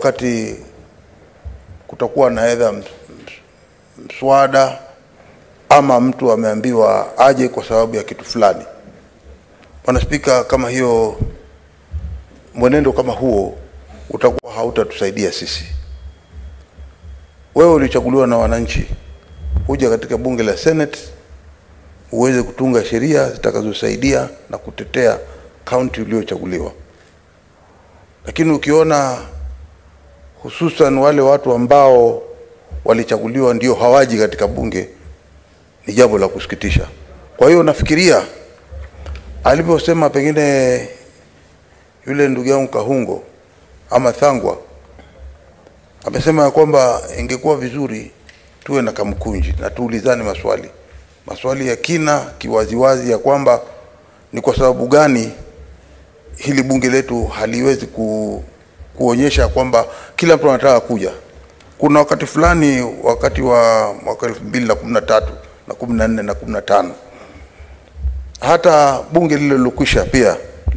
wakati kutakuwa na edha mswada ama mtu ameambiwa aje kwa sababu ya kitu fulani. Bwana Spika, kama hiyo mwenendo kama huo utakuwa hautatusaidia sisi. Wewe ulichaguliwa na wananchi, huja katika bunge la Senate uweze kutunga sheria zitakazosaidia na kutetea kaunti uliochaguliwa. Lakini ukiona hususan wale watu ambao walichaguliwa ndio hawaji katika bunge, ni jambo la kusikitisha. Kwa hiyo nafikiria alivyosema pengine yule ndugu yangu Kahungo ama Thangwa amesema ya kwamba ingekuwa vizuri tuwe na kamkunji na tuulizane maswali maswali ya kina kiwaziwazi, ya kwamba ni kwa sababu gani hili bunge letu haliwezi ku, kuonyesha kwamba kila mtu anataka kuja. Kuna wakati fulani, wakati wa mwaka elfu mbili na kumi na tatu na kumi na nne na kumi na tano hata bunge lile lilokwisha pia,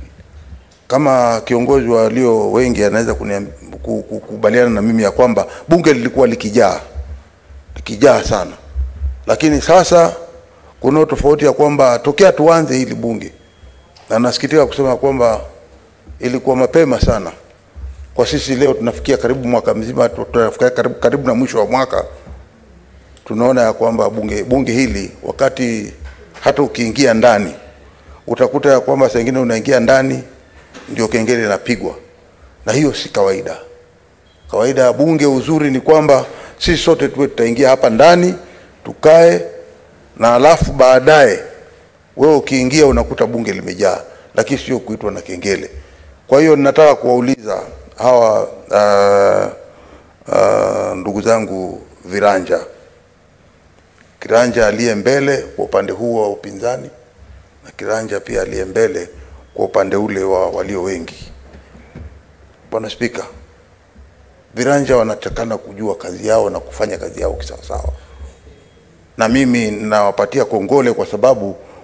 kama kiongozi walio wengi anaweza kuniam- ku- ku- kukubaliana na mimi ya kwamba bunge lilikuwa likijaa likijaa sana, lakini sasa kuna tofauti ya kwamba tokea tuanze hili bunge, na nasikitika kusema kwamba ilikuwa mapema sana kwa sisi. Leo tunafikia karibu mwaka mzima, tu- tunafikia karibu, karibu na mwisho wa mwaka, tunaona ya kwamba bunge, bunge hili wakati hata ukiingia ndani utakuta ya kwamba saa ingine unaingia ndani ndio kengele inapigwa, na hiyo si kawaida. Kawaida ya bunge, uzuri ni kwamba sisi sote tuwe tutaingia hapa ndani tukae, na alafu baadaye wewe ukiingia unakuta bunge limejaa, lakini sio kuitwa na kengele. Kwa hiyo ninataka kuwauliza hawa uh, uh, ndugu zangu viranja kiranja aliye mbele kwa upande huu wa upinzani na kiranja pia aliye mbele kwa upande ule wa walio wengi. Bwana Spika, viranja wanatakana kujua kazi yao na kufanya kazi yao kisawasawa, na mimi ninawapatia kongole kwa sababu